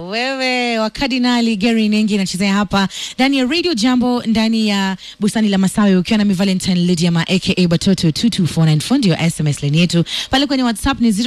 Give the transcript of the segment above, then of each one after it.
wewe wakadinali Gary Nengi anachezea hapa ndani ya Radio Jambo ndani ya bustani la Masawi ukiwa na mi Valentine Lydia aka Batoto 22494 ndio SMS line yetu pale kwenye WhatsApp ni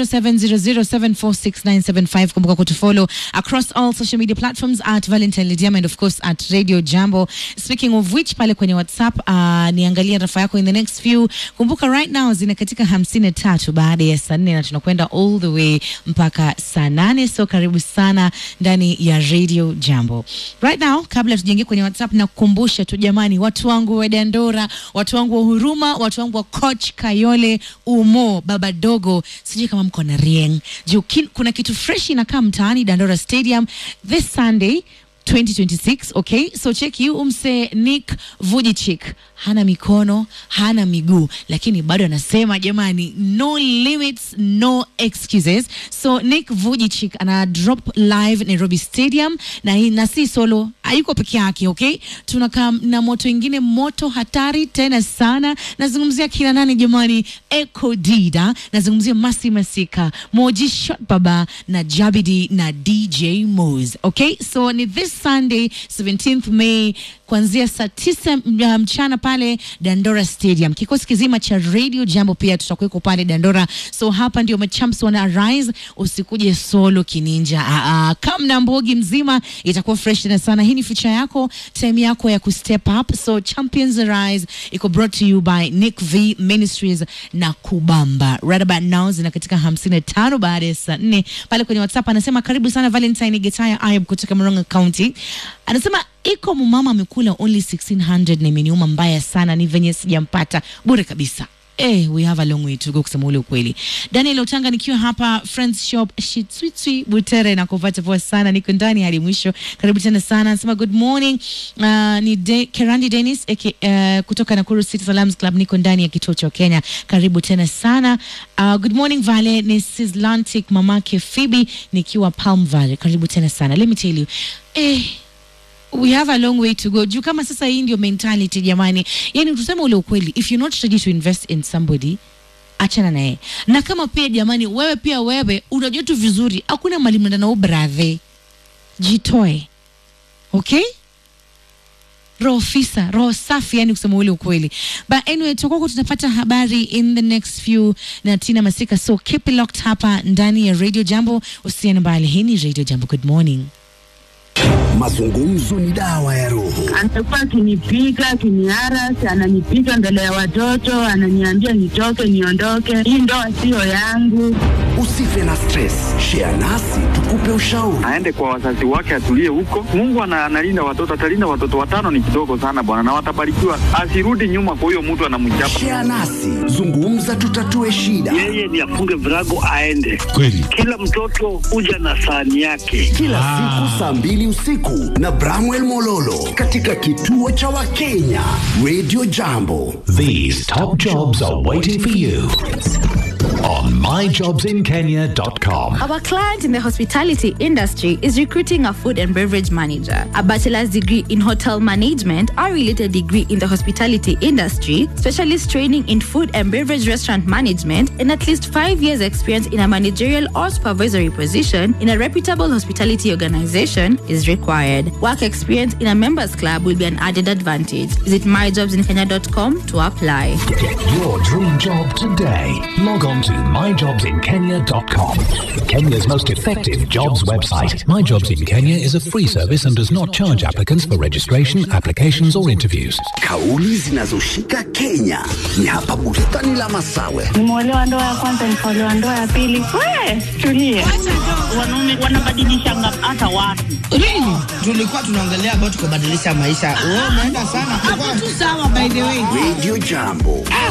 0700746975 kumbuka kutufollow across all social media platforms at Valentine Lydia and of course at Radio Jambo speaking of which pale kwenye WhatsApp uh, niangalia rafa yako in the next few kumbuka right now zina katika hamsini na tatu baada ya saa nne na tunakwenda all the way mpaka saa nane so karibu sana ndani ya radio jambo right now kabla tujaingia kwenye whatsapp na kukumbusha tu jamani watu wangu wa dandora watu wangu wa huruma watu wangu wa coach kayole umo baba dogo sijui kama mko na rieng juu kin- kuna kitu fresh inakaa mtaani dandora stadium this sunday 2026 okay so cheki umse nick vujicic hana mikono hana miguu lakini bado anasema jamani no limits no excuses so nick vujicic ana drop live nairobi stadium na, hii- na si solo hayuko peke yake okay tunakaa na moto ingine moto hatari tena sana nazungumzia kina nani jamani eco dida nazungumzia masi masika moji shot baba na jabidi na dj mos okay so ni this sunday 17th may kuanzia saa tisa m- mchana pale dandora stadium kikosi kizima cha radio jambo pia tutakuweko pale dandora so hapa ndio machamps wana arise usikuje solo kininja Aa, kam na mbogi mzima itakuwa fresh tena sana hii ni future yako time yako ya kustep up so champions arise iko brought to you by nick v ministries na kubamba right about now zina katika 55 baada ya saa nne pale kwenye whatsapp anasema karibu sana valentine getaya ayub kutoka moronga county anasema iko mumama amekula only 1600 na imeniuma mbaya sana ni venye sijampata bure kabisa Eh, we have a long way to go kusema ule ukweli. Daniel Otanga nikiwa hapa Friends Shop Shitswitwi Butere na kupata poa sana, niko ndani hadi mwisho. Karibu tena sana. Nasema good morning. Uh, ni De Kerandi Dennis aka, uh, kutoka Nakuru City Salams Club, niko ndani ya kituo cha Kenya. Karibu tena sana. Uh, good morning Vale, ni Sislantic mamake Phoebe nikiwa Palm Valley. Karibu tena sana. Let me tell you. Eh, we have a long way to go juu kama sasa hii ndio mentality jamani yani tuseme ule ukweli if you're not ready to invest in somebody achana naye na kama pia jamani wewe pia wewe unajua tu vizuri hakuna mali mnaenda nao brathe jitoe okay roho fisa roho safi yani kusema ule ukweli but anyway tutakuwa tunapata habari in the next few na tina masika so keep it locked hapa ndani ya radio jambo usiende mbali hii ni radio jambo good morning Mazungumzo ni dawa ya roho. anakuwa akinipiga akiniarasi, ananipiga mbele ya watoto, ananiambia nitoke, niondoke, hii ndoa siyo yangu. Usife na stress, share nasi tukupe ushauri. aende kwa wazazi wake atulie huko. Mungu ana- analinda watoto, atalinda watoto watano, ni kidogo sana bwana, na watabarikiwa. Asirudi nyuma kwa huyo mtu anamchapa. Share nasi, zungumza, tutatue shida. yeye ni afunge virago aende. Kweli. Kila mtoto huja na sahani yake. Kila siku saa mbili usiku na Bramwell Mololo katika kituo cha Wakenya Radio Jambo. These top jobs are waiting for you on myjobsinkenya.com. Our client in the hospitality industry is recruiting a food and beverage manager, a bachelor's degree in hotel management, a related degree in the hospitality industry, specialist training in food and beverage restaurant management, and at least five years' experience in a managerial or supervisory position in a reputable hospitality organization is required. Work experience in a members club will be an added advantage. Visit myjobsinkenya.com to apply. Get your dream job today. Log on to myjobsinkenya.com. Kenya's most effective jobs website. My Jobs in Kenya is a free service and does not charge applicants for registration, applications, or interviews. Kauli zinazoshika Kenya ni hapa bustani la Masawe. Nimeolewa ndoa ya kwanza, nikaolewa ndoa ya pili. We tulie, wanaume wanabadilishanga hata watu. Really? Tulikuwa tunaongelea about kubadilisha maisha. Wewe umeenda sana. tu sawa by the way Radio Jambo.